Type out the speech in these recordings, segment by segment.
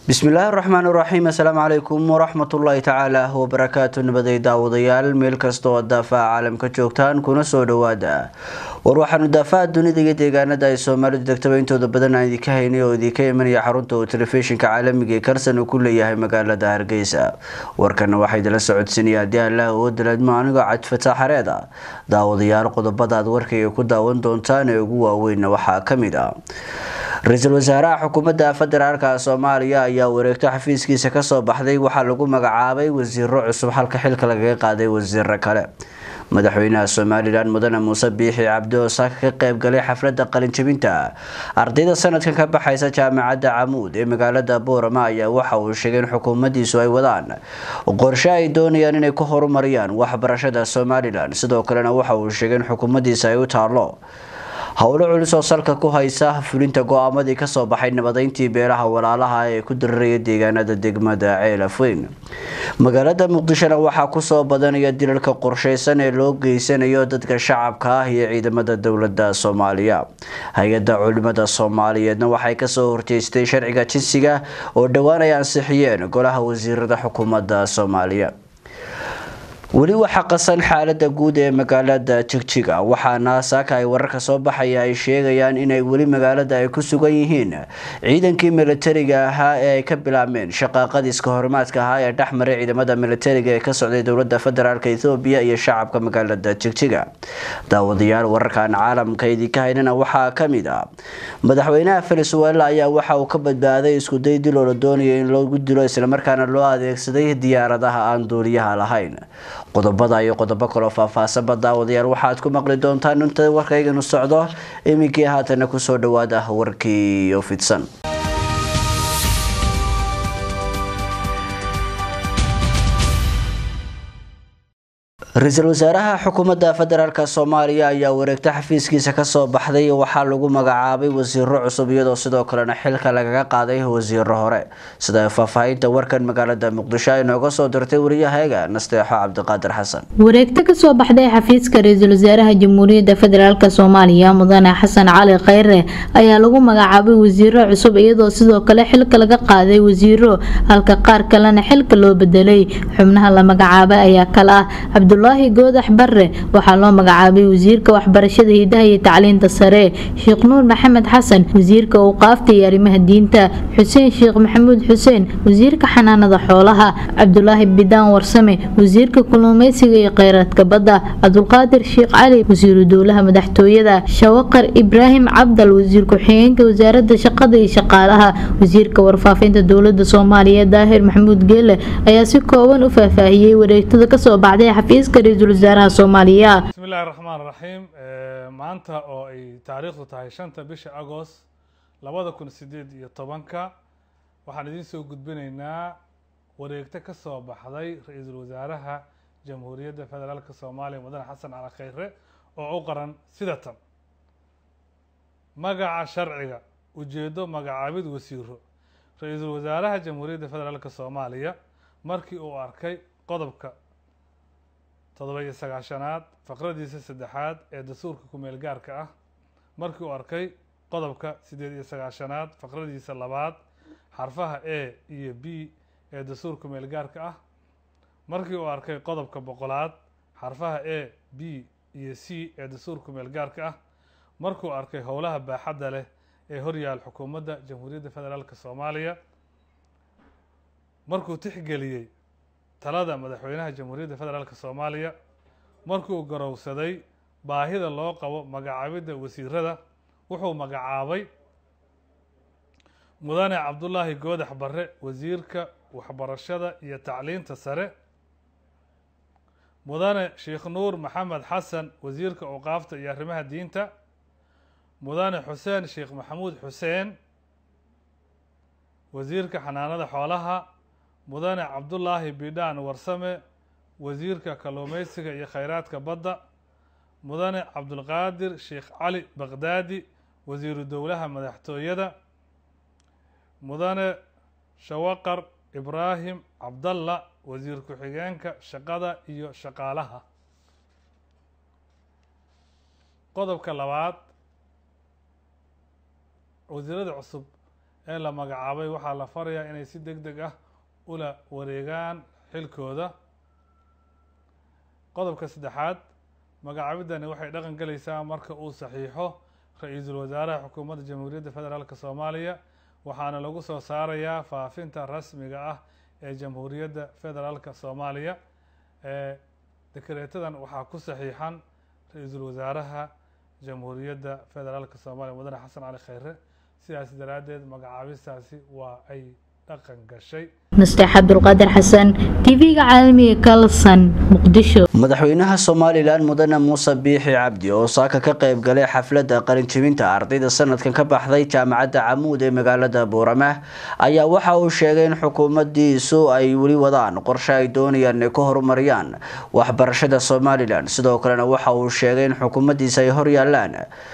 bismillaahi raxmaan raxiim assalaamu calaykum waraxmatullaahi tacaala wabarakaatu nabaday daawadayaal meel kasta oo daafaha caalamka joogtaan kuna soo dhawaada war waxaanu daafaha dunida iyo deegaanada ay soomaalidu degtaba intooda badan aan idinka haynay oo idinka imanaya xarunta uu telefishinka caalamiga ee karsan uu ku leeyahay magaalada hargeysa warkana waxaa idinla socodsiinaya haddii allah oo dalaadmo anigoo cadfata xareeda daawadayaal qodobada aad warkayga ku daawan doontaan ee ugu waaweynna waxaa kamid ah ra-iisul wasaaraha xukuumadda federaalka soomaaliya ayaa wareegto xafiiskiisa kasoo baxday waxaa lagu magacaabay wasiiro cusub halka xilka lagaga qaaday wasiiro kale madaxweynaha somalilan mudane muuse biixi cabdi oo saaka ka qeyb galay xafladda qalinjabinta ardayda sanadkan ka baxaysa jaamacadda camuud ee magaalada boorama ayaa waxa uu sheegay in xukuumadiisu ay wadaan qorshe ay doonayaan inay ku horumariyaan waxbarashada somalilan sidoo kalena waxa uu sheegay in xukuumadiisa ay u taalo howlo culus oo salka ku haysa fulinta go-aamadii kasoo baxay nabadeyntii beelaha walaalaha ee ku dariraya deegaanada degmada ceelafweyn magaalada muqdishona waxaa kusoo badanaya dilalka qorsheysan ee loo geysanayo dadka shacabka ah iyo ciidamada dowlada soomaaliya hay-ada culimada soomaaliyeedna waxay kasoo horjeystay sharciga jinsiga oo dhowaan ay ansixiyeen golaha wasiirada xukuumadda soomaaliya weli waxaa qasan xaalada guud ee magaalada jigjiga waxaana saaka ay wararka soo baxaya ay sheegayaan inay weli magaalada ay ku sugan yihiin ciidankii milatariga ahaa ee ay ka bilaabmeen shaqaaqadii iska horimaadka ahaa ee dhexmaray ciidamada milatariga ee ka socday dowlada federaalk ethoobiya iyo shacabka magaalada jigjiga daawadayaal wararkan caalamka idinka haynana waxaa kamid ah madaxweynaha venezuela ayaa waxa uu ka badbaaday iskuday dil oo la doonaya in loogu dilo islamarkaana loo adeegsaday diyaaradaha aan duuliyaha lahayn qodobada iyo qodobo kaloo faahfaahsanba daawadayaal waxaad ku maqli doontaan inta warkayganu socdo iminkii haatana kusoo dhawaada warkii oo fidsan ra-iisul wasaaraha xukuumadda federaalk soomaaliya ayaa wareegto xafiiskiisa kasoo baxday waxaa lagu magacaabay wasiiro cusub iyadoo sidoo kalena xilka lagaga qaaday wasiiro hore sida faahfaahinta warkan magaalada muqdisho ay nooga soo dirtay wariyahayaga nasteexo cabdiqaadir xasan wareegto kasoo baxday xafiiska ra-iisul wasaaraha jamhuuriyadda federaalk soomaaliya mudane xasan cali kheyre ayaa lagu magacaabay wasiiro cusub iyadoo sidoo kale xilka laga qaaday wasiiro halka qaar kalena xilka loo bedelay xubnaha la magacaabay ayaa kale ah cabdulaahi goodax barre waxaa loo magacaabay wasiirka waxbarashada hidaha iyo tacliinta sare sheekh nuur maxamed xasan wasiirka awqaafta iyo arrimaha diinta xuseen sheekh maxamuud xuseen wasiirka xanaanada xoolaha cabdulaahi bidaan warsame wasiirka kalluumeysiga iyo kheyraadka badda cabdulqaadir sheekh cali wasiiru dowlaha madaxtooyada shawaqar ibraahim cabdal wasiir ku-xigeenka wasaarada shaqada iyo shaqaalaha wasiirka warfaafinta dowlada soomaaliya daahir maxamuud geele ayaa si kooban u faahfaahiyey wareegtada kasoo baxday xafiiska ra-iisul wasaaraha soomaaliya bismillahi raxmaan raxiim maanta oo ay taariikhdu tahay shanta bisha agost labada kun sideed iyo tobanka waxaan idiin soo gudbinaynaa wareegto ka soo baxday ra-iisul wasaaraha jamhuuriyadda federaalk soomaaliya mudane xasan cali kheyre oo u qaran sida tan magaca sharciga ujeedo magacaabid wasiiro ra-iisul wasaaraha jamhuuriyadda federaalk soomaaliya markii uu arkay qodobka toddoba iyo sagaashanaad faqradiisa saddexaad ee dastuurka kumeel gaarka ah markii uu arkay qodobka siddeed iyo sagaashanaad faqradiisa labaad xarfaha a iyo b ee dastuurka kumeel gaarka ah markii uu arkay qodobka boqolaad xarfaha a b iyo c ee dastuurka kumeel gaarka ah markuu arkay howlaha baaxadda leh ee horyaal xukuumadda jamhuuriyadda federaalk soomaaliya markuu tixgeliyey talada madaxweynaha jamhuuriyadda federaalk soomaaliya markuu garowsaday baahida loo qabo magacaabidda wasiirada wuxuu magacaabay mudane cabdulaahi goodax barre wasiirka waxbarashada iyo tacliinta sare mudane sheekh nuur maxamed xasan wasiirka awqaafta iyo arrimaha diinta mudane xuseen sheekh maxamuud xuseen wasiirka xanaanada xoolaha mudane cabdulaahi bidhaan warsame wasiirka kalluumeysiga iyo kheyraadka badda mudane cabdulqaadir sheekh cali baqdaadi wasiiru dowlaha madaxtooyada mudane shawaqar ibraahim cabdalla wasiir ku-xigeenka shaqada iyo shaqaalaha qodobka labaad wasiirada cusub ee la magacaabay waxaa la farayaa inay si deg deg ah ula wareegaan xilkooda qodobka saddexaad magacaabidani waxay dhaqan galaysaa marka uu saxiixo ra-iisul wasaaraha xukuumadda jamhuuriyadda federaalk soomaaliya waxaana lagu soo saarayaa faafinta rasmiga ah ee jamhuuriyadda federaalk soomaaliya ee dekareetadan waxaa ku saxiixan ra-iisul wasaaraha jamhuuriyadda federaalk soomaaliya mudane xasan cali kheyre sidaas daraaddeed magacaabistaasi waa ay dhaqan gashay nasteex cabdulqaadir xasan tv-ga caalamiga kalson muqdisho madaxweynaha somalilan mudane muuse biixi cabdi oo saaka ka qayb galay xafladda qalinjibinta ardayda sanadkan ka baxday jaamacadda camuud ee magaalada buurama ayaa waxa uu sheegay in xukuumadiisu ay weli wadaan qorshe ay doonayaan inay ku horumariyaan waxbarashada somalilan sidoo kalena waxa uu sheegay in xukuumadiisa ay horyaalaan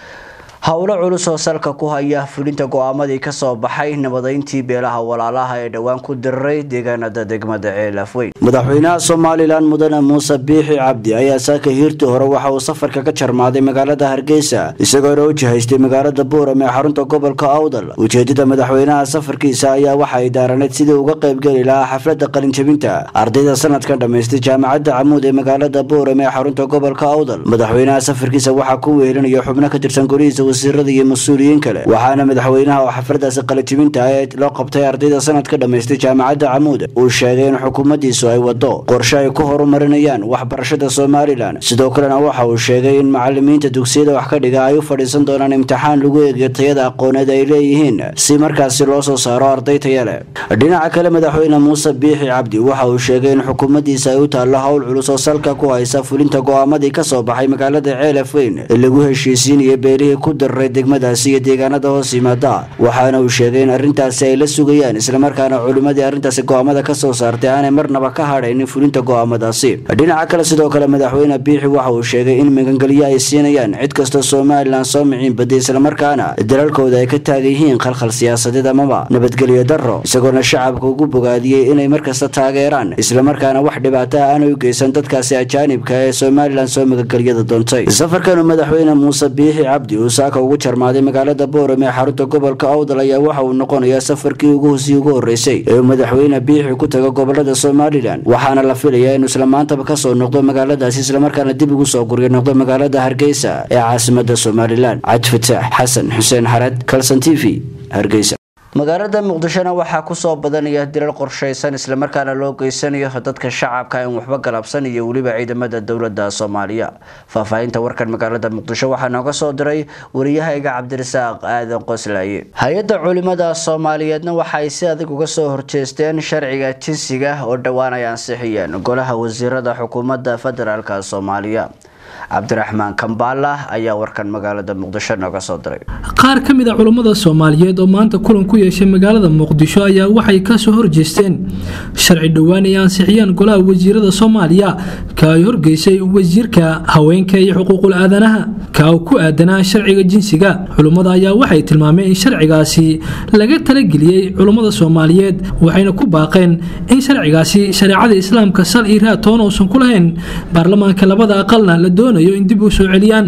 howlo culus oo salka ku haya fulinta go-aamadii kasoo baxay nabadeyntii beelaha walaalaha ee dhowaan ku diriray deegaanada degmada ceelafweyn madaxweynaha somalilan mudane muuse biixi cabdi ayaa saaka hiirtii hore waxa uu safarka ka jarmaaday magaalada hargeysa isagoona u jihaystay magaalada buuram ee xarunta gobolka awdal ujeedada madaxweynaha safarkiisa ayaa waxa ay daaraneed sidii uga qaybgeli lahaa xaflada qalinjabinta ardayda sanadkan dhamaystay jaamacadda camuud ee magaalada buuram ee xarunta gobolka awdal madaxweynaha safarkiisa waxaa ku weelinaya xubno ka tirsan golihiisa wasiirada iyo mas-uuliyiin kale waxaana madaxweynaha oo xafladaasi qalijibinta ee loo qabtay ardayda sanad ka dhamaystay jaamacadda camuud uu sheegay in xukuumaddiisu ay wado qorshe ay ku horumarinayaan waxbarashada somalilan sidoo kalena waxa uu sheegay in macalimiinta dugsiyada wax ka dhiga ay u fadhiisan doonaan imtixaan lagu eegiyo tayada aqooneed ay leeyihiin si markaasi loo soo saaro arday taya leh dhinaca kale madaxweyne muuse biixi cabdi waxa uu sheegay in xukuumaddiisa ay u taallo howl culus oo salka ku haysa fulinta go-aamadii kasoo baxay magaalada ceelafweyn ee lagu heshiisiinaya beelihii ku diriray degmadaasi iyo deegaanada hoos yimaada waxaana uu sheegay in arrintaasi ay la sugayaan islamarkaana culimmadii arrintaasi go-aamada ka soo saartay aanay marnaba ka hadhaynin fulinta go-aamadaasi dhinaca kale sidoo kale madaxweyne biixi waxa uu sheegay in magangelyo ay siinayaan cid kastoo somalilan soo miciin baday islamarkaana dalalkooda ay ka taagan yihiin khalkhal siyaasadeed amaba nabadgelyo darro isagoona shacabka ugu bogaadiyey inay markasta taageeraan islamarkaana wax dhibaataa aanay u geysan dadkaasi ajaanibka ee somalilan soo magangelyada doontay safarkanu madaxweyne muuse biixi cabdi uu saaka ugu jarmaaday magaalada booram ee xarunta gobolka awdal ayaa waxa uu noqonayaa safarkii ugu hosii ugu horreysay ee uu madaxweyne biixi ku tago gobolada somalilan waxaana la filayaa inuu isla maantaba kasoo noqdo magaaladaasi islamarkaana dib ugu soo guryo noqdo magaalada hargeysa ee caasimada somalilan cabdifataax xasan xuseen xarad kalson t v hargeysa magaalada muqdishona waxaa kusoo badanaya dilal qorshaysan islamarkaana loo geysanayo dadka shacabka in waxba galabsan iyo weliba ciidamada dowlada soomaaliya faahfaahinta warkan magaalada muqdisho waxaa nooga soo diray wariyahayga cabdirasaaq aadan qoslaaye hay-adda culimada soomaaliyeedna waxa ay si adag uga soo horjeesteen sharciga jinsiga oo dhowaan ay ansixiyeen golaha wasiirada xukuumadda federaalk soomaaliya cabdiraxmaan kambaala ayaa warkan magaalada muqdisho nooga soo diray qaar ka mid a culummada soomaaliyeed oo maanta kulan ku yeeshay magaalada muqdisho ayaa waxay kasoo horjeesteen sharci dhowaan ay ansixiyeen golaha wasiirada soomaaliya ka ay horgeysay wasiirka haweenka iyo xuquuqul aadanaha ka uu ku aadanaa sharciga jinsiga culummada ayaa waxay tilmaameen in sharcigaasi laga talageliyey culummada soomaaliyeed waxayna ku baaqeen in sharcigaasi shareecada islaamka sal iyo raad toona uusan ku lahayn baarlamaanka labada aqalna la doonayo in dib u soo celiyaan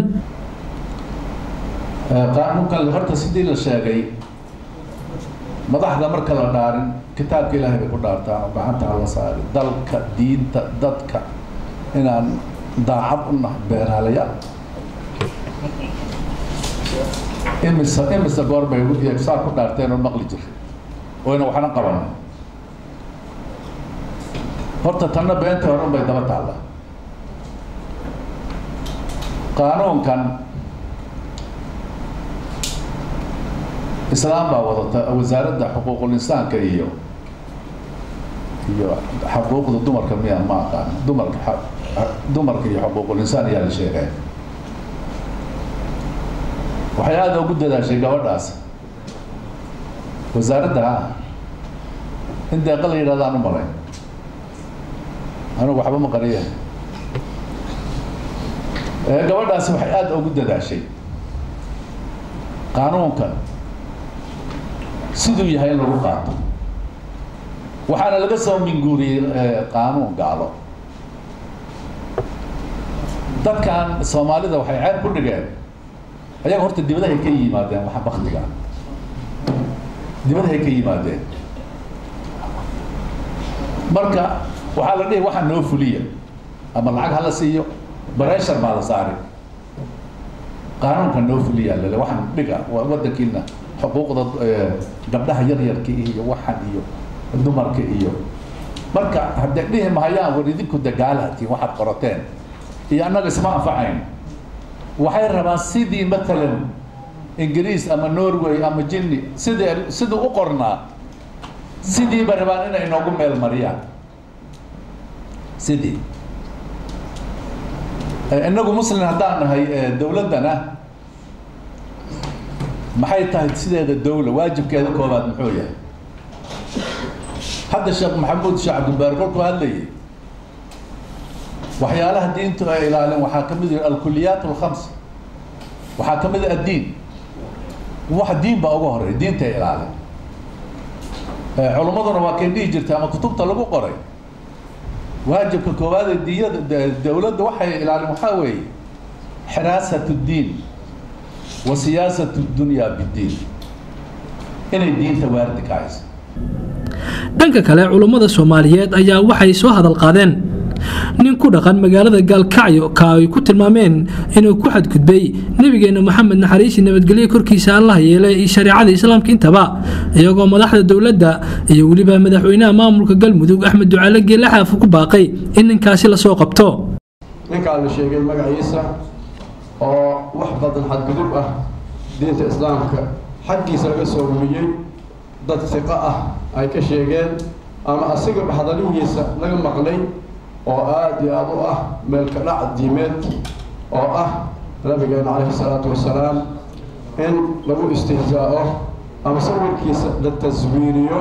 qaanuunkan horta sidii la sheegay madaxda marka la dhaarin kitaabka ilaahay bay ku dhaartaan oo gacanta hala saari dalka diinta dadka inaan daacad u nahay beenaalayaal imise imise goor bay saa ku dhaarteen oo maqli jiray oyna waxna qabanin horta tanna beentii hore unbay daba taallaa qaanuunkan islaam baa wadata wasaaradda xuquuqul insaanka iyo iyo xuquuqda dumarka miya ma aqaan dumarka dumarka iyo xuquuqul insaan ayaa la sheegaya waxay aada ugu dadaashay gabadhaas wasaaradda ha in deeqa la yidhahdaan u malayn anigu waxba ma qariya gabadhaasi waxay aada ugu dadaashay qaanuunkan siduu yahay in lagu qaato waxaana laga soo minguuriyey qaanuun gaalo dadkan soomaalida waxay ceeb ku dhigeen ayaga horta dibadahay ka yimaadeen waxa baktiga dibadahay ka yimaadeen marka waxaa la dhihi waxaa noo fuliya ama lacag hala siiyo bareshar baa la saari qaanuunka noo fuliya lale waxaan dhiga wadankiina xuquuqda gabdhaha yaryarka iyo waxan iyo dumarka iyo marka haddee dhihi mahayaan war idinku dagaalatiin waxaad qorateen iyo annaga isma anfacayn waxay rabaan sidii matalan ingiriis ama norway ama jinni sidii sidii u qornaa sidiiba rabaan inay noogu meel mariyaan sidii inagu muslim haddaan nahay dowladdana maxay tahay sideeda dowla waajibkeeda koobaad muxuu yahay hadda sheekh maxamuud sheekh cabdilbaari kolkuu hadlayay waxyaalaha diintu ay ilaalin waxaa ka mid yahi alkuliyaat alkhams waxaa ka mid ah addiin wax diin baa uga horey diinta ilaalin culummaduna waa kay dhihi jirta ama kutubta lagu qoray waajibka koowaad ee diyada dowladda waxay ilaalin waxaa weeye xiraasat ddiin wa siyaasat dunya biddiin inay diinta waardi ka hayso dhanka kale culummada soomaaliyeed ayaa waxay soo hadal qaadeen nin ku dhaqan magaalada gaalkacyo ka ay ku tilmaameen inuu ku xadgudbay nebigeena moxamed naxariisi nabadgelyo korkiisa allah yeelay iyo shareecada islaamka intaba iyagoo madaxda dowladda iyo weliba madaxweynaha maamulka galmudug axmed ducaale geelle xaafu ku baaqay in ninkaasi lasoo qabto ninkaa la sheegay magaciisa oo wax badan xadgudub ah diinta islaamka xaggiisa laga soo rumiyey dad siqo ah ay ka sheegeen ama asiga hadalihiisa laga maqlay oo aada iyo aada u ah meelka dhac diimeed oo ah nabigeena calayhi salaatu wasalaam in lagu istihzaa'o ama sawirkiisa la taswiiriyo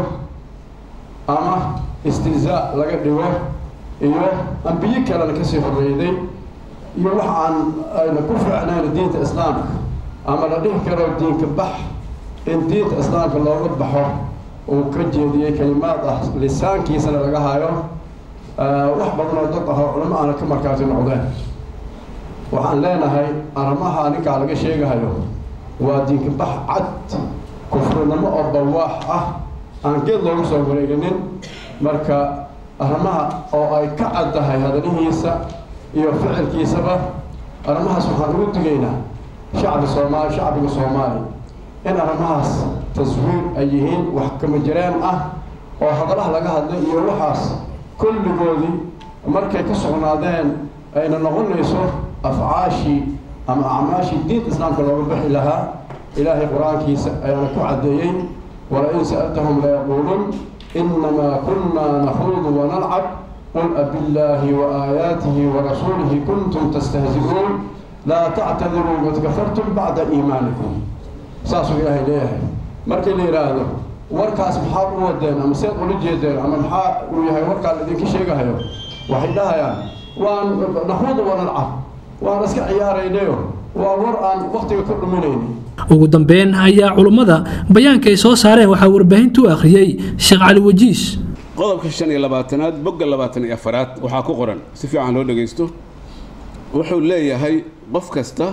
ama istihzaa laga dhigo iyo ambiye kalena kasii horreyday iyo wax aan ayna ku fiicnayn diinta islaamka ama la dhihi karo diinka bax in diinta islaamka looga baxo uu ka jeediyey kalimaad ah lisaankiisana laga hayo wax badan oo dad ahoo culamo aana ka markaasi noqdeen waxaan leenahay arrimaha ninkaa laga sheegahayo waa diinka bax cad kufrinimo oo bawaax ah aan geed loogu soo wareeginin marka arrimaha oo ay ka caddahay hadalihiisa iyo ficilkiisaba arrimahaas waxaan ugu digaynaa shacbi soomaali shacbiga soomaali in arrimahaas taswiir ay yihiin wax kama jireen ah oo hadalaha laga hadlay iyo waxaas kulligoodii markay ka sugnaadeen ayna noqonayso afcaashii ama acmaashii diinta islaamka looga bixi lahaa ilaahay qur-aankiisa ayaana ku caddeeyey walain sa'altahum layaquulun inamaa kunna nakhuudu wanalcab qul abillaahi waaayaatihi warasuulihi kuntum tastahzi'uun laa tactadiruu qad kafartum bacda iimaanikum saasuu ilaahay leeyahay markii la yidhaahdo warkaas maxaad u wadeen ama seed ula jeedeen ama maxaa uu yahay warkaa laidinka sheegahayo waxay dhahayaan waan naxuudu wanalcab waan iska ciyaaraynayo waa war aan waktiga ka dhuminayni ugu dambeyn ayaa culummada bayaanka ay soo saareen waxaa warbaahintu u akhriyey sheekh cali wajiis qodobka shan iyo labaatanaad bogga labaatan iyo afaraad waxaa ku qoran si fiican loo dhagaysto wuxuu leeyahay qof kasta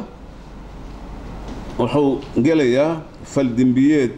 wuxuu gelayaa faldembiyeed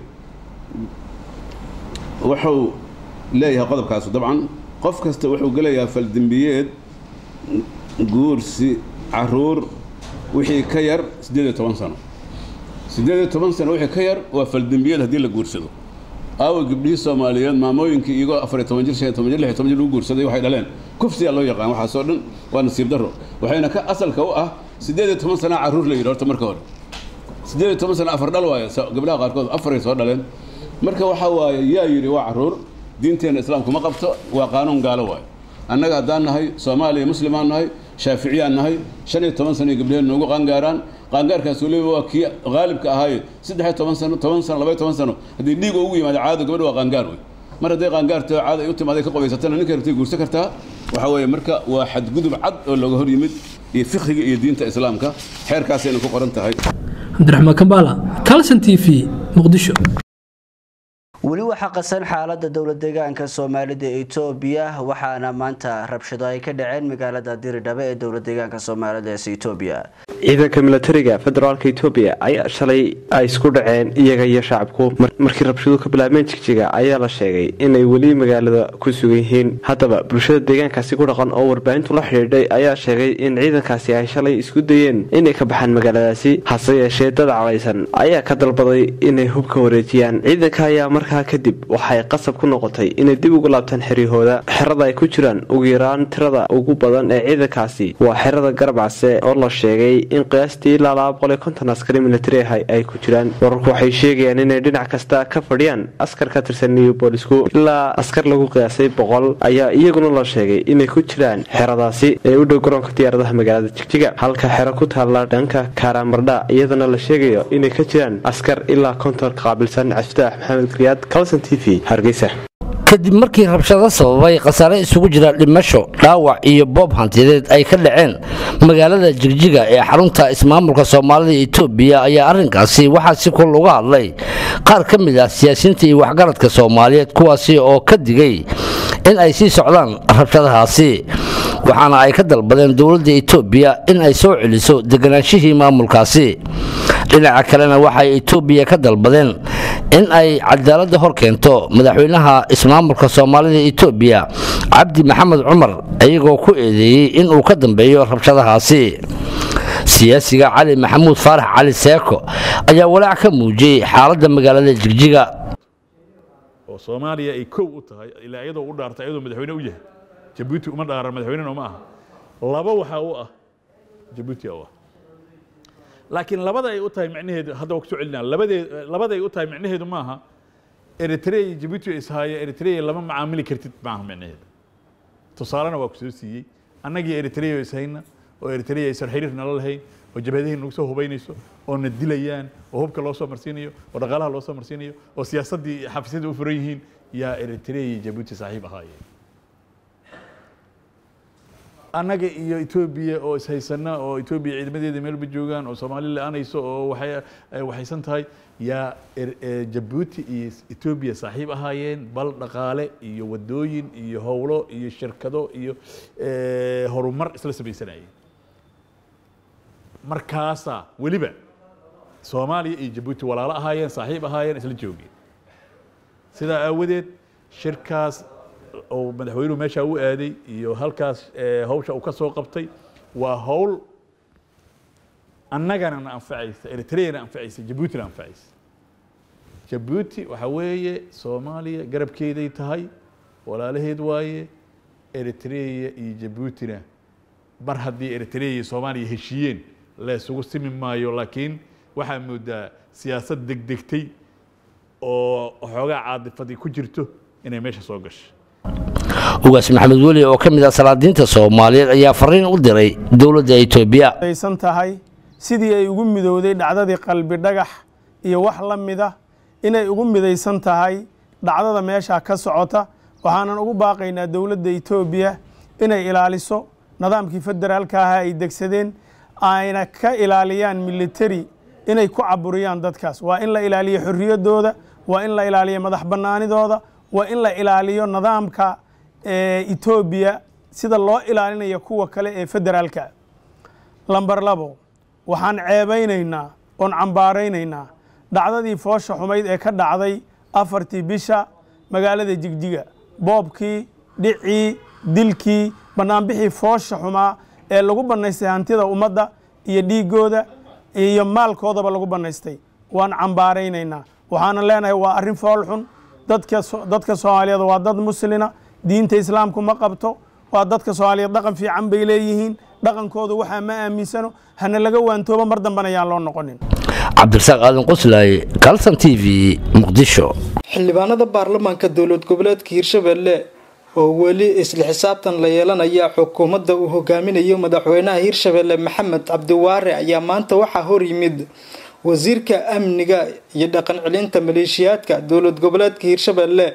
wuxuu leeyahay qodobkaasu dabcan qof kasta wuxuu gelayaa faldembiyeed guursi caruur wixii ka yar siddeed iyo toban sano siddeed iyo toban sano wixii ka yar waa faldembiyeed haddii la guursado aawa gabdhihii soomaaliyeed maamooyinkii iyagoo afar iyo toban jir shan iyo toban jir lix iyo toban jir lagu guursaday waxay dhaleen kufsiyaa loo yaqaan waxaasoo dhan waa nasiib darro waxayna ka asalka u ah siddeed iyo toban sanaa carruur la yidhi horta marka hore siddeed iyo toban sano afar dhal waayo gabdhaha qaarkood afaray soo dhaleen marka waxaa waaye yaa yidhi waa carruur diinteenna islaamku ma qabto waa qaanuun gaalo waayo annaga haddaan nahay soomaaliya muslimaan nahay shaaficiyaan nahay shan iyo toban sano gabdhaheen noogu qaangaaraan qaangaarkaas weliba waa kii qaalibka ahaaye saddex iyo toban sano toban sano labaiyo toban sano haddii dhiiga ugu yimaado caado gabadha waa qaangaar wey mar hadday qaangaarto caada ay u timaaday ka qobaysatana ninka rabtay guursan kartaa waxaa weeye marka waa xadgudub cad oo looga hor yimid iyo fikhriga iyo diinta islaamka xeerkaasayna ku qoran tahay cabdiraxmaan kambaala calson t v muqdisho weli waxaa qasan xaalada dowlad deegaanka soomaalida ee etoobiya waxaana maanta rabshado ay ka dhaceen magaalada diridhabe ee dowlad deegaanka soomaalida ee etoobiya ciidanka milatariga federaalka etoobiya ayaa shalay ay isku dhaceen iyaga iyo shacabku markii rabshadu ka bilaabmeen jigjiga ayaa la sheegay inay weli magaalada ku sugan yihiin haddaba bulshada deegaankaasi ku dhaqan oo warbaahintu la xidhiidhay ayaa sheegay in ciidankaasi ay shalay isku dayeen inay ka baxaan magaaladaasi hase yeeshee dad calaysan ayaa ka dalbaday inay hubka wareejiyaan ciidanka ayaa markaa kadib waxay qasab ku noqotay inay dib ugu laabtaan xeryahooda xerada ay ku jiraan ugu yaraan tirada ugu badan ee ciidankaasi waa xerada garbacse oo la sheegay in qiyaastii ilaa laba boqol iyo konton askari militari ah ay ku jiraan wararku waxay sheegayaan inay dhinac kasta ka fadhiyaan askar ka tirsan new boolisku ilaa askar lagu qiyaasay boqol ayaa iyaguna la sheegay inay ku jiraan xeradaasi ee u dhow garoonka diyaaradaha magaalada jigjiga halka xero ku taalla dhanka karamardha iyadana la sheegayo inay ka jiraan askar ilaa konton ka qaabilsan cabdifitaax maxamed kriyaad calson t v hargeysa kadib markii rabshado sababay khasaare isugu jira dhimasho dhaawac iyo boob hantiyadeed ay ka dhaceen magaalada jigjiga ee xarunta ismaamulka soomaalida etoobiya ayaa arrinkaasi waxaa si kul uga hadlay qaar ka mid ah siyaasiyiinta iyo waxgaradka soomaaliyeed kuwaasi oo ka digay in ay sii socdaan rabshadahaasi waxaana ay ka dalbadeen dowladda etoobiya in ay soo celiso deganaanshihii maamulkaasi dhinaca kalena waxay etoobiya ka dalbadeen in ay cadaaladda hor keento madaxweynaha ismaamulka soomaalida etoobiya cabdi maxamed cumar iyagoo ku eedeeyey inuu ka dambeeyo rabshadahaasi siyaasiga cali maxamuud faarax cali seeko ayaa walaac ka muujiyey xaaladda magaalada jigjiga oo soomaaliya ay kow u tahay ilaa iyadoo u dhaartay iyadoo madaxweyne u yahay jabuuti uma dhaaran madaxweynena uma aha laba waxaa u ah jabuuti u ah laakiin labada ay u tahay micnaheedu hadda waa ku soo celinaa labadee labada ay u tahay micnaheedu maaha eritrea iyo jabuuti ay ishaaya eritrea lama macaamili kartid maaha micnaheedu tusaalena waa ku soo siiyey annagii eritrea ishayna oo eritrea aysan xiriir nala lahayn oo jabhadihii nagu soo hubaynayso oo na dilayaan oo hubka loo soo marsiinayo oo dhaqaalaha loo soo marsiinayo oo siyaasaddii xafiisyada u furan yihiin yaa eritrea iyo jabuuti saaxiib ahaayeen annaga iyo etoobiya oo ishaysana oo etoobiya ciidamadeeda meelba joogaan oo soomaali la-aanayso oo waxay waxaysan tahay yaa jabuuti iyo etoobiya saaxiib ahaayeen bal dhaqaale iyo wadooyin iyo howlo iyo shirkado iyo horumar isla samaysanayeen markaasaa weliba soomaaliya iyo jabuuti walaalo ahaayeen saaxiib ahaayeen isla joogeen sidaa aawadeed shirkaas oo madaxweynuhu meeshaa u aaday iyo halkaas hawsha uu ka soo qabtay waa hawl annagana na anfacaysa eritreana anfacaysa jabuutina anfacaysa jabuuti waxaa weeye soomaaliya garabkeeday tahay walaalaheed waaye eritrea iyo jabuutina mar haddii eritrea iyo soomaaliya heshiiyeen la isugu simi maayo laakiin waxaa moodaa siyaasad degdegtay oo xoogaa caadifadii ku jirto inay meesha soo gashay ugaas maxamed weli oo ka mid ah salaadiinta soomaaliyeed ayaa fariin u diray dowladda etoobiya aysan tahay sidii ay ugu midowday dhacdadii qalbi dhagax iyo wax la mida inay ugu midaysan tahay dhacdada meeshaa ka socota waxaanan ugu baaqaynaa dowladda etoobiya inay ilaaliso nidaamkii federaalka ahaa ay degsadeen ayna ka ilaaliyaan militari inay ku caburiyaan dadkaas waa in la ilaaliyo xorriyaddooda waa in la ilaaliyo madax bannaanidooda waa in la ilaaliyo nidaamka etoobiya sida loo ilaalinayo kuwa kale ee federaalka lamber labo waxaan ceebaynaynaa oon cambaaraynaynaa dhacdadii foosha xumayd ee ka dhacday afartii bisha magaalada jigjiga boobkii dhicii dilkii bannaanbixii foosha xumaa ee lagu bannaystay hantida ummadda iyo dhiiggooda iyo maalkoodaba lagu bannaystay waan cambaaraynaynaa waxaanan leenahay waa arrin fool xun dadka soomaaliyeed waa dad muslina diinta islaamku ma qabto waa dadka soomaaliyeed dhaqan fiican bay leeyihiin dhaqankoodu waxaa ma aaminsano hana laga waantoobo mar dambana ayaan loo noqonin cabdirasaaq aadan qoslaaye kalson t v muqdisho xildhibaanada baarlamaanka dowlad goboleedka hirshabelle oo weli isla xisaabtan la yeelanaya xukuumadda uu hogaaminayo madaxweynaha hirshabelle maxamed cabdiwaare ayaa maanta waxaa hor yimid wasiirka amniga iyo dhaqan celinta maleeshiyaadka dowlad goboleedka hirshabelle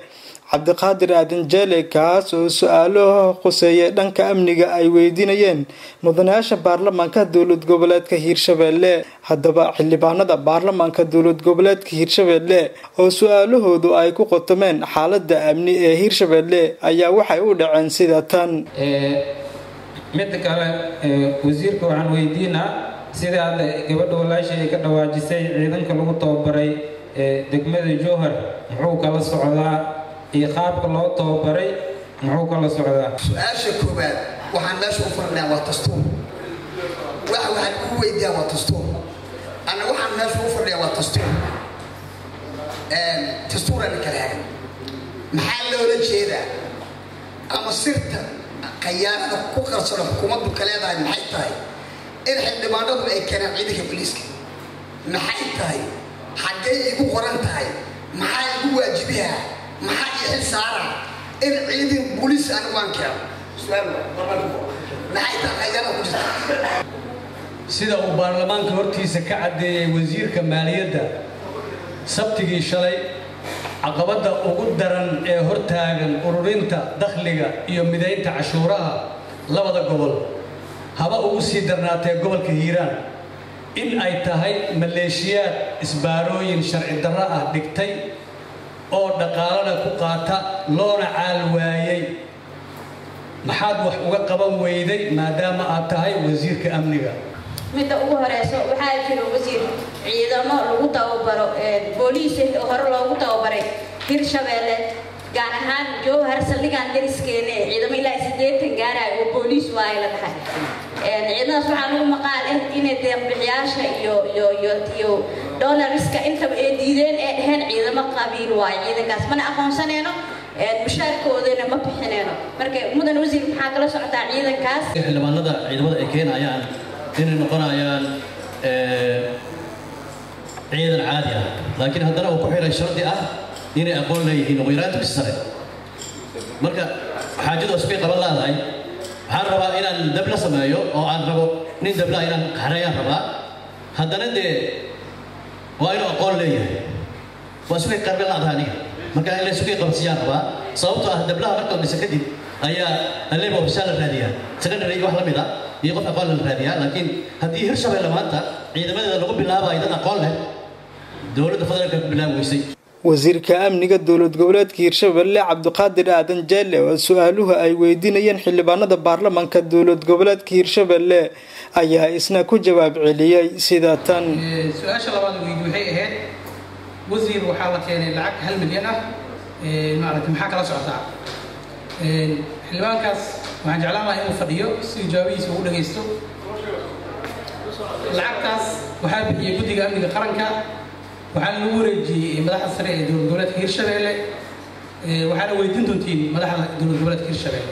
cabdiqaadir aadan jeele kaas oo su-aalo khuseeyay dhanka amniga ay weydiinayeen mudanayaasha baarlamaanka dowlad goboleedka hiirshabelle haddaba xildhibaanada baarlamaanka dowlad goboleedka hiirshabelle oo su-aalahoodu ay ku qotomeen xaalada amni ee hiirshabelle ayaa waxay u dhaceen sida tan midda kale wasiirka waxaan weydiinaa sida hadda gabadha walaashay ay ka dhawaajisay ciidanka lagu tababaray degmada jowhar muxuu kala socdaa iyo qaabka loo tababaray muxuu kala socdaa su-aasha koowaad waxaan meesha u furnaa waa dastuur waxa waxaan ugu weydiiyaa waa dastuur anna waxaan meesha u furnaa waa dastuur dastuurana kala hagan maxaa loola jeedaa ama sirta khayaanada ku qarsano xukuumaddu ka leedahay maxay tahay in xildhibaanadu ay keenaan ciidanka booliiska maxay tahay xaggay igu qoran tahay maxaa igu waajibiha maxaa ii xil saara in ciidan booliis anigu aan keeno maxay tahay khayaanada ku jirta sida uu baarlamaanka hortiisa ka caddeeyey wasiirka maaliyadda sabtigii shalay caqabadda ugu daran ee hortaagan ururinta dakhliga iyo midaynta cashuuraha labada gobol haba ugu sii darnaatee gobolka hiiraan in ay tahay maleeshiyaad isbaarooyin sharci darro ah dhigtay oo dhaqaalana ku qaata loona caal waayey maxaad wax uga qaban weyday maadaama aad tahay wasiirka amniga midda ugu horeyso waxaa jira wasiir ciidamo lagu tababaro booliis hore loogu tababaray hirshabeelle gaar ahaan jowhar saldhigaan dariskeene ciidamo ilaa sideetan gaarayo oo booliis waaye la dhahay ciidamadaas waxaa lagu maqaal ah inay deeqbixiyaasha iyo iyo iyo iyo dolariska intaba ay diideen ee dheheen ciidamo qabiil waaye ciidankaas mana aqoonsaneyno mushaarkoodana ma bixineyno marka mudan wasiir maxaa kala socotaa ciidankaas xildhibaanada ciidamada ay keenayaan inay noqonayaan ciidan caadi ah laakiin haddana uu ku xiray shardi ah inay aqoon leeyihiin ugu yaraanta bis sare marka xaajadu isbay qaban laadahay waxaan rabaa inaan dabla sameeyo oo aan rabo nin dabla inaan qaxreeyaan rabaa haddana dee waa inuu aqoon leeyahay waa isbay qarbe laadahay aniga marka in la isbay qabansiyaan rabaa sababtoo ah dablaha marka dhisa kadib ayaa aleeba ofisaan la raadiyaa secondary wax la mid ah iyo qof aqoon la raadiyaa laakiin haddii hirshabeelle maanta ciidamadeeda lagu bilaabayo dad aqoon leh dowladda federaalka ku bilaabi weysay wasiirka amniga dowlad goboleedka hiirshabelle cabdiqaadir aadan jeelle oo su-aaluhu ay weydiinayeen xildhibaanada baarlamaanka dowlad goboleedka hiirshabelle ayaa isna ku jawaab celiyey sida tan su-aasha labaad weydi waxay ahayd wasiir waxaa la keenay lacag hal milyan ah maaragtay maxaa kala socotaa xildhibaankaas waxaan jeclaan lahaa inuu fadhiyo si jawaabihiisa ugu dhagaysto lacagtaas waxaa bixiyey guddiga amniga qaranka waxaa lagu wareejiyey madaxda sare ee dowlad goboleedka hiirshabeelle waxaana weydiin doontiin madaxda dowlad goboleedka hiirshabeelle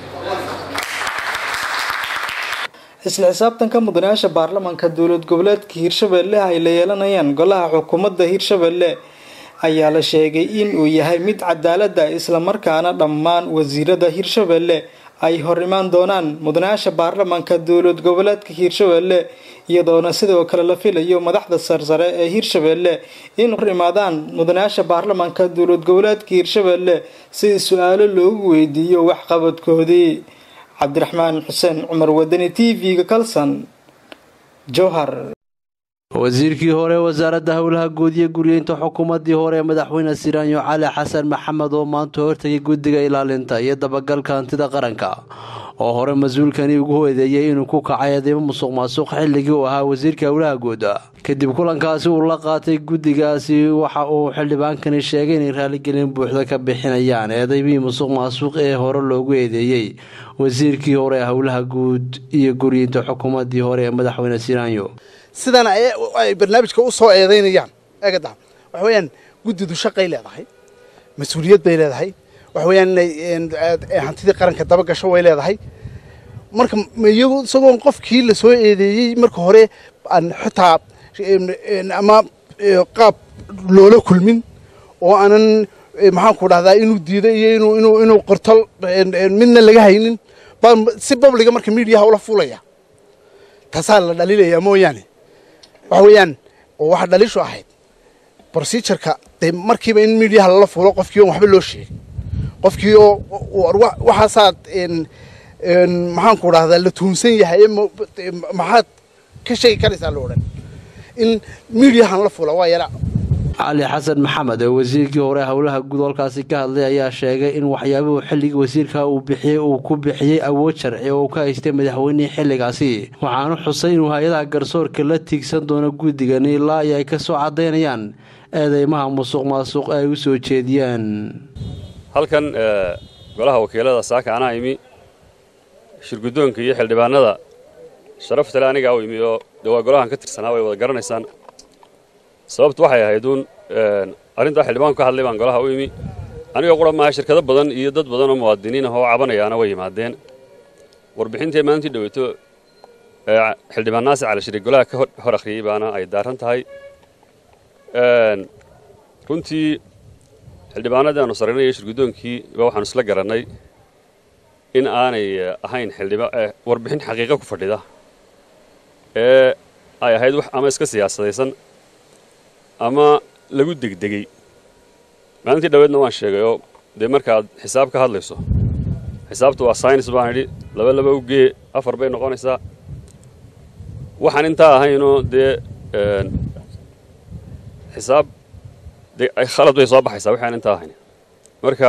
isla xisaabtanka mudanayaasha baarlamaanka dowlad goboleedka hiirshabelle ay la yeelanayaan golaha xukuumadda hiirshabelle ayaa la sheegay in uu yahay mid cadaalada islamarkaana dhammaan wasiirada hiirshabelle ay hor imaan doonaan mudanayaasha baarlamaanka dowlad goboleedka hiirshabelle iyadoona sidoo kale la filayo madaxda sarsare ee hiirshabelle in hor imaadaan mudanayaasha baarlamaanka dowlad goboleedka hiirshabelle si su-aalo loogu weydiiyo waxqabadkoodii cabdiraxmaan xuseen cumar wadani t v-ga kalson jowhar wasiirkii hore wasaaradda howlaha guud iyo guryeynta xukuumadii hore ee madaxweyne siraanyo cali xasan maxamed oo maanta hortagay guddiga ilaalinta iyo dabagalka hantida qaranka oo hore mas-uulkani ugu hoedeeyay inuu ku kacay eedeymo musuq maasuq xilligii uu ahaa wasiirka howlaha guud kadib kulankaasi uu la qaatay guddigaasi waxa uu xildhibaankani sheegay inay raaligelin buuxda ka bixinayaan eedeymihii musuq maasuq ee hore loogu eedeeyey wasiirkii hore ee howlaha guud iyo guryeynta xukuumadii hore ee madaxweyne siraanyo sidana ay barnaamijka u soo eedaynayaan eegada waxa weeyaan guddidu shaqay leedahay mas-uuliyad bay leedahay waxa weeyaan inay hantidii qaranka daba gasho way leedahay marka iyagu isagoon qofkii la soo eedeeyey marka hore aan xitaa ama qaab loola kulmin oo aanan maxaan ku dhahdaa inuu diido iyo inuu inuu inuu qorto midna laga haynin baan si babliga marka miidiyaha ula fuulaya taasaa la dhaliilaya mooyaane waxa weeyaan oo waxa dhaliishu ahayd procedureka dee markiiba in miidiyaha lala fuulo qofkii on waxba loo sheegay qofkii oo waxaasaad maxaan ku dhahdaa la tuunsan yahay maxaad ka sheegi karaysaa la odhan in miidiyahan la fula waa yara cali xasan maxamed oo wasiirkii hore howlaha guud halkaasi ka hadlay ayaa sheegay in waxyaabuhu xilligii wasiirka uu bixiyey uu ku bixiyey awood sharci oo uu ka haystay madaxweynihii xilligaasi waxaanu xusay inuu hay-adaha garsoorka la tiigsan doono guddigani ilaa ay ay ka soo caddaynayaan eedeymaha musuq maasuq ay u soo jeediyaan halkan golaha wakiilada saaka anaa imi shirguddoonka iyo xildhibaanada sharaftale anigaa u imi oo de waa golahan ka tirsanaa way wada garanaysaan sababtu waxay ahayd uun arrintaa xildhibaanku ka hadlay baan golaha u imi anigoo qura maaha shirkado badan iyo dad badan oo muwaadiniin ah oo cabanayaana way yimaadeen warbixintii maalintii dhaweyto xildhibaan naasir cali shariik golaha ka hor akhriyey baana ay daaran tahay runtii xildhibaanadii aanu sarraynay iyo shirguddoonkii ba waxaanu isla garannay in aanay ahayn warbixin xaqiiqo ku fadhida ee ay ahayd wax ama iska siyaasadaysan ama lagu degdegey maalintii dhaweedna waan sheegay oo dee markaad xisaab ka hadlayso xisaabtu waa saynis baan idhi laba laba u gee afar bay noqonaysaa waxaan intaa ahaynoo dee xisaab dee khalad bay soo baxaysaa waxaan intaa ahayn marka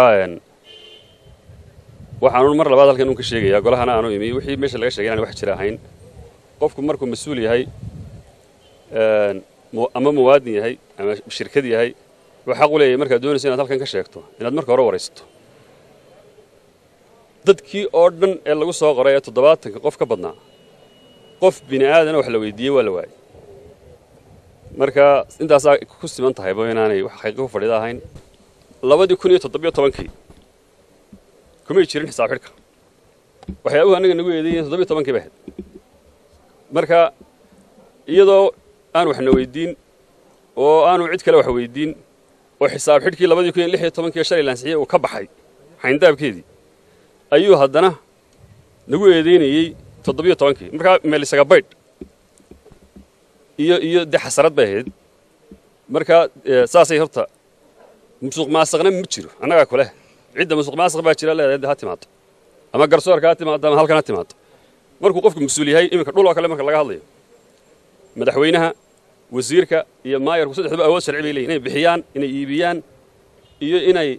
waxaanu mar labaad halkan un ka sheegayaa golahana aanu imi wixii meesha laga sheegay inaan wax jira ahayn qofku markuu mas-uul yahay ama muwaadin yahay ama shirkad yahay wuxuu xaq u leeyahay markaad doonayso inaad halkan ka sheegto inaad marka hore waraysato dadkii oo dhan ee lagu soo qoray ee toddobaatanka qof ka badnaa qof bini aadana wax la weydiiyey waa la waayey marka intaasaa ku siman tahayba inaanay wax xaqiiqo ku fadhida ahayn labadii kun iyo toddobiyo tobankii kumay jirin xisaab xidhka waxyaabuhu annaga nagu eedeeyeen toddobiyo tobankii bay ahayd marka iyadoo aan waxna weydiin oo aanu cid kale wax weydiin oo xisaab xidhkii labadii kun iyo lix iyo tobankii shalay laansixiye uu ka baxay xayndaabkeedii ayuu haddana nagu eedeynayey toddobiyo tobankii markaa meel isaga baydh iyo iyo dee xasarad bay ahayd marka saasay horta musuq maasaqna ma jiro annagaa kuleh cidda musuq maasaq baa jira leedahay ha timaado ama garsoorka ha timaado ama halkan ha timaado markuu qofku mas-uul yahay iminka dhul oo kale marka laga hadlayo madaxweynaha wasiirka iyo maayarku saddexduba awood sharci bay leeyihin inay bixiyaan inay iibiyaan iyo inay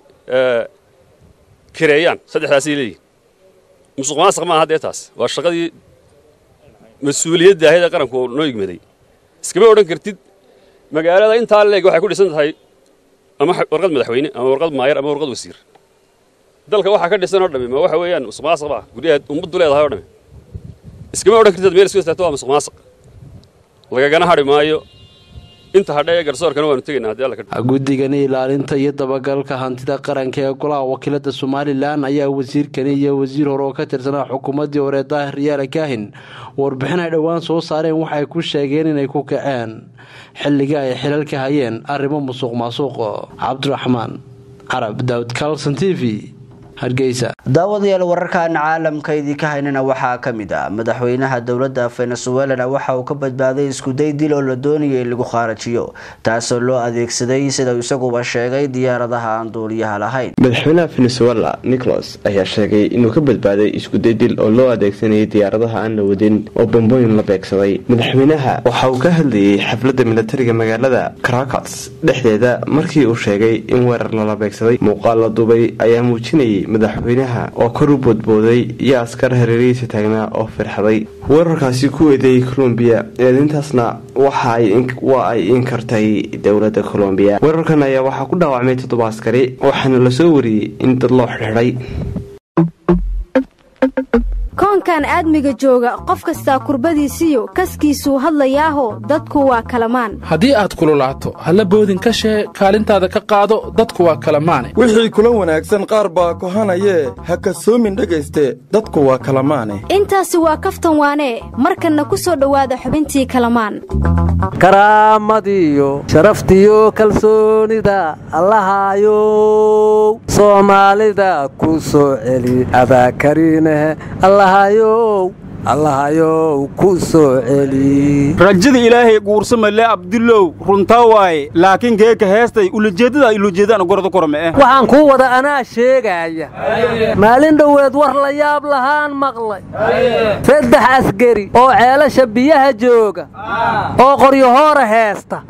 kireeyaan saddexdaasay leeyihin musuq maasaq maaha dee taas waa shaqadii mas-uuliyadda ahayd ee qaranku noo yigmaday iskama odhan kartid magaalada intaa leeg waxay ku dhisan tahay ama warqad madaxweyne ama warqad maayar ama warqad wasiir dalka waxaa ka dhisan oo dhami ma waxa weeyaan musuq maasaq baa guryaheed ummaddu leedahay oo dhami iskama odhan kartid meel isku istaagto waa musuq maasaq lagagana hadhi maayo inta hadha ee garsoorkana waanu tegaynaa haddii alla ka guddigani ilaalinta iyo dabagalka hantida qaranka ee golaha wakiilada somalilan ayaa wasiirkani iyo wasiir hore oo ka tirsanaa xukuumaddii hore daahir yaala kaahin warbixin ay dhowaan soo saareen waxay ku sheegeen inay ku kaceen xilligii ay xilal ka hayeen arrimo musuq maasuq cabdiraxmaan carab daawud carlson t v daawadayaal wararkan caalamka idinka haynana waxaa ka mid ah madaxweynaha dowladda venezuelana waxa uu ka badbaaday iskuday dil oo la doonayay in lagu khaarajiyo taasoo loo adeegsaday sida isaguba sheegay diyaaradaha aan duuliyaha lahayn madaxweynaha venezuela nicholas ayaa sheegay inuu ka badbaaday iskuday dil oo loo adeegsanayay diyaaradaha aan la wadin oo bombooyin la beegsaday madaxweynaha waxa uu ka hadlayay xafladda milatariga magaalada caracas dhexdeeda markii uu sheegay in weerar lala beegsaday muuqaal la duubay ayaa muujinayay madaxweynaha oo kor u boodbooday iyo askar hareerihiisa taagnaa oo firxaday weerarkaasi ku eedeeyay colombiya eedintaasna waa ay inkartay dowladda colombiya weerarkan ayaa waxaa ku dhaawacmay toddoba askari waxaana lasoo wariyey in dad loo xidhiidhay koonkan aadmiga jooga qof kastaa kurbadiisiyo kaskiisuu hadlayaaho dadku waa kalamaan haddii aad kululaato halla boodin ka shee kaalintaada ka qaado dadku waa kalamaane wixii kula wanaagsan qaar baa kohanayee ha kasoomin dhegayste dadku waa kalamaane intaasi waa kaftan waanee markanna ku soo dhowaada xubintii kalamaan karaamadiyo sharaftiyo kalsoonida allahayow soomaalida ku soo celi abaakariineh allahayow allahayow ku soo celi rajada ilaahay guursamale abdulow runtaa waaye laakiin geeka heestay ulajeeddada ulujeedaan gorda korme eh waxaan kuu wada anaa sheegaaya maalin dhoweed war la yaab lahaan maqlay saddex askari oo ceelasha biyaha jooga oo qoryahoora heesta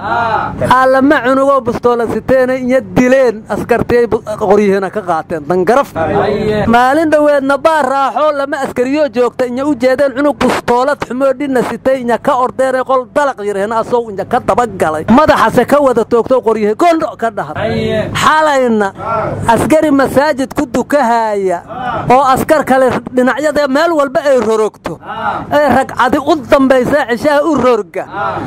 allama cunugoo bustoola siteena iyo dileen askartiyay qoryihiina ka qaateen dangaraf maalin dhoweedna baa raaxoo lama askariyoo joogta inya u jeedeen cunug bustoolad xumoo dhinna sitay inya ka ordeenay qol dalaq yiraheen asoo inya ka dabagalay madaxase ka wada toogto qoryihi gondho ka dhahay xalayna askari masaajid ku dukahaaya oo askar kale dhinacyada meel walba ay rorogto ee ragcadi u dambaysa cishaha u rorga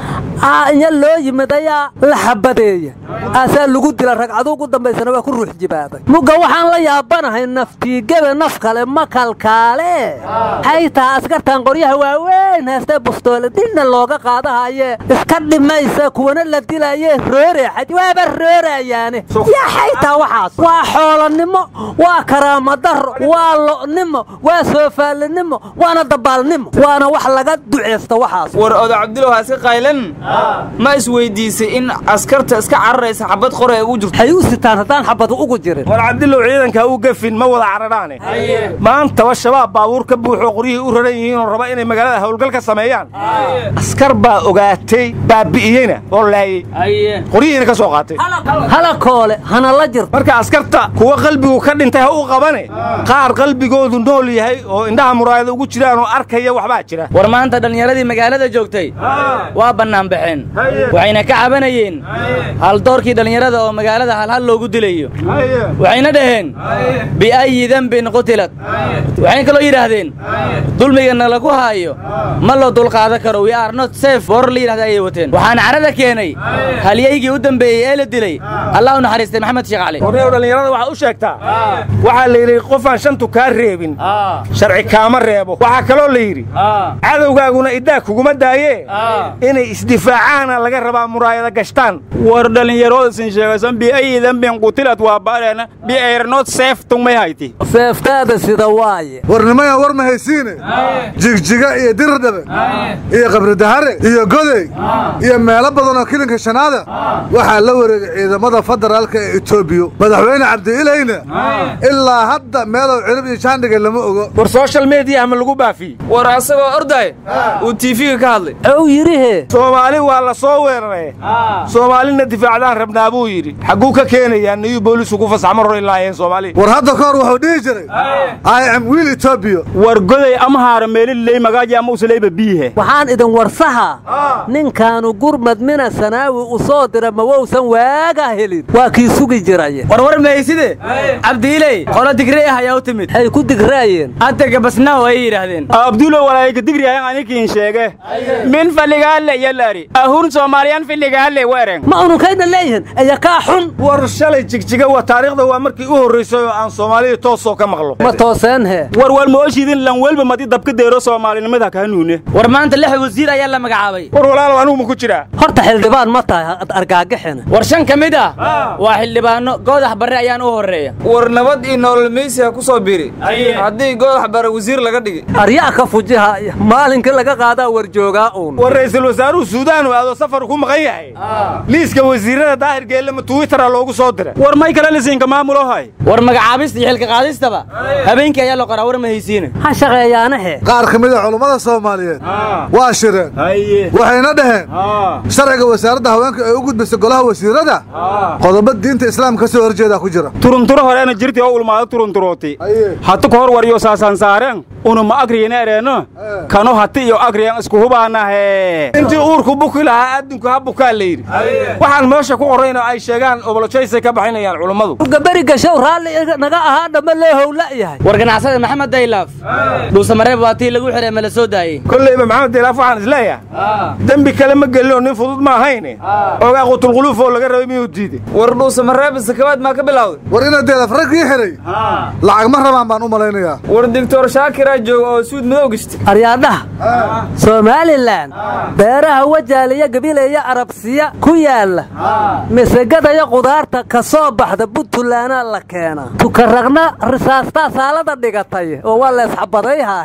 inya loo yimid ayaa la xabadeeya aasaa lagu dila ragcadu ugu dambaysana waa ku ruux jibaaday mugga waxaan la yaabanahay naftiigebe naf kale ma kalkaale hay taha askartan qoryaha waaweyn heestee bustoole dilna looga qaadahaye iska dhimaysa kuwana la dilaye rooreexad waaba roorayaane yaa xaytaa waxaas waa xoolannimo waa karaamadaro waa lo'nimo waa soofaalinimo waana dabaalnimo waana wax laga duceysta waxaas war oda cabdilow ha iska qaylan ma isweydiisay in askarta iska cararaysa xabad qore ay ugu jirto hay u sitaan haddaan xabad ugu jirin war cabdilow ciidanka u gafin ma wada cararaane maantaba shabaab baabuur ka buuxoo qoryihii u raran yihiinoo raba inay magaalada howlgal ka sameeyaan askar baa ogaatay baabi'iyeyna oo laayey qoryihiina ka soo qaatay halakoole hana la jirto marka askarta kuwa qalbigu ka dhintay ha u qabane qaar qalbigoodu nool yahay oo indhaha muraayada ugu jiraan oo arkaya waxbaa jira war maanta dhallinyaradii magaalada joogtay waa bannaan baxeen waxayna ka cabanayeen haldoorkii dhallinyarada oo magaalada halhal loogu dilayo waxayna dhaheen bi'ayi dembin qutilad waxayna kaloo yidhaahdeen dulmigana lagu haayo ma loo dulqaadan karo we are not safe boor la yidhahda ayay wateen waxaana carada keenay halyaygii u dambeeyey ee la dilay allah u naxariistay maxamed sheekh cali warneew dhallinyarada waxaa u sheegtaa waxaa la yidhi qofaan shantu kaa reebin sharci kaama reebo waxaa kaloo la yidhi cadowgaaguna iddaa kuguma daayee inay isdifaacaana laga rabaa muraayada gashtaan war dhallinyaroodasin sheegaysan biayi dembin qutilad waa baadheena biayrnot seef tungmay hayti seeftaada sida waaye warnimaya war ma haysiine jigjiga iyo dirdhabe iyo qabridahare iyo godey iyo meelo badan oo kilinka shanaada waxaa la wareegay ciidamada federaalka ee etoobiya madaxweyne cabdiilayna ilaa hadda meelow cirib iyo jaandhiga lama ogo war social mediya ma lagu baafiyey war asagoo orday uu tiifiga ka hadlay ow yidhihe soomaali waa la soo weeraray soomaalina difaacdaan rabnaa buu yidhi xagguu ka keenayaa niyuu booliisku ku fasaxma ror ilaayeen soomaali war hadda ka hor wuxuu dhihi jiray i am wiil etoobiya war goday ama haara meeliley magaaji ama usaleyba biihe waxaan idin warsahaa ninkaanu gurmad mina sanaawi u soo dira ma wowsan waagaa helin waa kii sugi jiraya warwar mahayside cabdiiley qolo digre ah ayaa u timid hay ku digraayeen hadda gabasnaaw ayay yidhaahdeen abduulo walaayka digriyahan anikiin sheege min faligaale yalari ahun soomaaliyan filigaale wereng ma ununkayna leeyihin aya kaa xun war shalay jigjiga waa taariikhda waa markii u horraysay oo aan soomaalida toosoo ka maqlo ma tooseen he war war mooshidin lan welba madi dabka deero soomaalinimada kaa nuune war maanta lix wasiir ayaa la magacaabay war walaalow anigu ma ku jiraa horta xildhibaan ma tahay argaagixina war shan ka mid ah waa xildhibaano goodax barre ayaan u horreeya war nabad iyo nolol meysiha ku soo biri haddii goodax barre wasiir laga dhigi aryaa ka fujihaya maalinkii laga qaadaa warjoogaa uun war ra'iisul wasaaruhu suudaan uu aado safar ku maqan yahay liiska wasiirada daahir geellama twittera loogu soo diray war may kale lisiinka maamulo hay war magacaabista iyo xilka qaadistaba habeenkii ayaa la qoraa war ma haysiine ha shaqeeyaanahe qaar ka mid a culummada soomaaliyeed waa shireen waxayna dhaheen sharciga wasaaradda haweenka ee u gudbisa golaha wasiirada qodobo diinta islaamka ka soo horjeedaa ku jira turunturo horeena jirti oo ulmaado turunturooti hatu ka hor waryo saasaan saaren una ma agriyana ereeno kano hati iyo agriyan isku hubaanahe intii uurku buki lahaa addinku ha bukaa la yidhi waxaan meesha ku qorrayna ay sheegaan obolojaysay ka baxinayaan culummadu gabari gashow raalli naga ahaa dhamma loo howla yahay war ganacsada maxamed daylaaf dhuusamareeb waa tii lagu xidhay ma la soo daayey kollayba maxamed daylaaf waxaan isleeyahay dembi kale ma gelin oo nin fudud ma ahayne ogaa qutulquluuf oo laga rabay miyuu diiday war dhuusamareeb sakabaad maa ka bilowday war ina daylaaf raggii xidhay lacag ma rabaan baan u malaynayaa war doctor shaakiraa jooga oo suud madow gashta aryaadhaha somalilan beeraha wajaaliya gabileeya arabsiya ku yaalla misegadayo qudaarta ka soo baxda buntulaana la keenaa tukaragna risaastaa saalada dhigatay oo waa leesxabadayhaahe dhinacna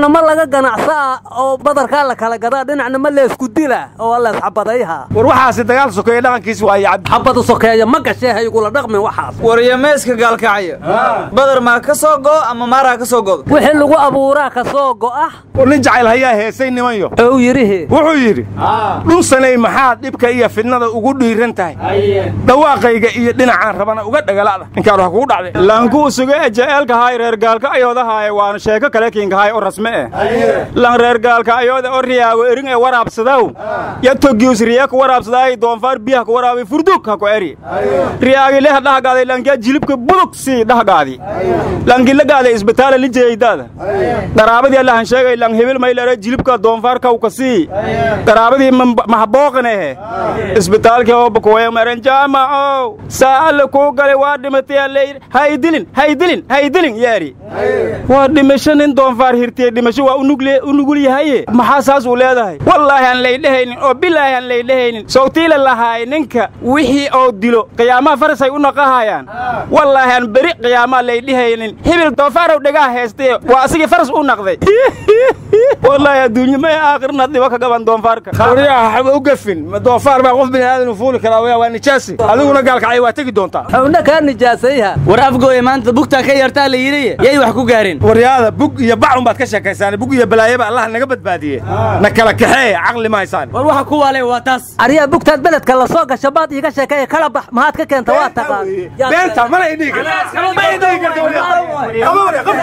dhinacna ma laga ganacsaa oo badarkaa la kala gadaa dhinacna ma leesku dila oo leesxabadayha war waxaasi dagaal sokeeye dhaqankiis waaye cabdi xabadu sokeeya ma gashee ha igula dhaqmin waxaas waryameeska gaalkacyo badar maa ka soo go ama maaraa ka soo godo wixii lagu abuuraa ka soo go'ah war nin jacayl hayaa heesay nimanyo ou yidhihi wuxuu yidhi dhunsanay maxaad dhibka iyo fidnada ugu dhiiran tahay dhawaaqayga iyo dhinacaan rabana uga dhagala'da ninkaan wax kugu dhacday lankuu suge jaceelkahay reer gaalka ayoodahaye waana sheeko kale kiinkahay oo rasme eh lan reer gaalka ayooda oo riyaago erin ee waraabsadaw ya togius riya ku waraabsadaay doonfaar biyaha ku waraabay furdug ha ku eri riyaagi leh dhahgaaday lankiya jilibka budug sii dhahgaadi lankila gaaday isbitaala lijeeydaada qaraabadii allahan sheegay lan hebil maylare jilibka doonfaar kawka sii qaraabadii mahabooqanehe isbitaalkii oo bukuwaya maran jaamacow saa alle kuu galay waa dhimatay allayr haydilin haydilin haydilin yeeri waa dhimasho nin doonfaar hirtiye dhimasho waa u nugul yahaye maxaa saas uu leedahay wallaahi aan laydhehaynin oo bilaahi aan laydhehaynin sawtiila lahaay ninka wixii oo dilo qiyaamaha farasay u naqahayaan wallaahi aan beri qiyaamaa laydhehaynin hibil doonfaarow dhegaa haystaye waa asigii faras u naqday wallaahi adduunye may aakhirna dhibo ka gaban doonfaarka waryaha waxba u gafin doonfaar baa qof bini aadan u fuuli karaa waa nijaasi adiguna gaalkacay waa tegi doontaa xawna kaa nijaasayha war afgooya maanta bugtaa ka yartaa la yidhi yay wax ku gaareen waryaada bug iyo bacun baad ka sheekaysaan bug iyo balaayaba allah naga badbaadiye na kala kaxeeye caqli ma haysaan war waxa ku waale waa taas aryaa bugtaad beledka la soo gasha baad iiga sheekeeye kala bax maxaad ka keenta waa taqaan beenta mana idhihi karta ma idhihi karta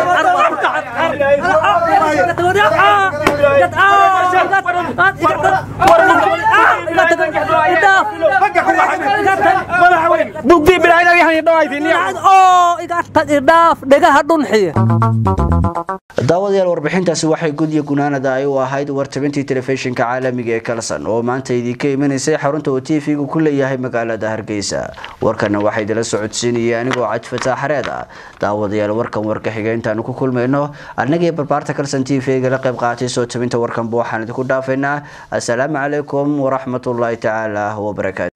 bugdii idhaaf dhegaha dhunxiya daawadayaal warbixintaasi waxay gudya gunaanada ay u ahayd wartabintii telefishinka caalamiga ee kalson oo maanta idinka imanaysay xarunta uu t v-gu ku leeyahay magaalada hargeysa warkana waxaa idila socodsiinaya anigoo caj fataax xareed ah daawadayaal warkan warka xiga intaanu ku kulmayno annagii barbaarta kalson t v-ga la qayb qaatay soo tabinta warkanba waxaan idinku dhaafaynaa assalaamu calaykum waraxmatullaahi tacaala wabarakaatu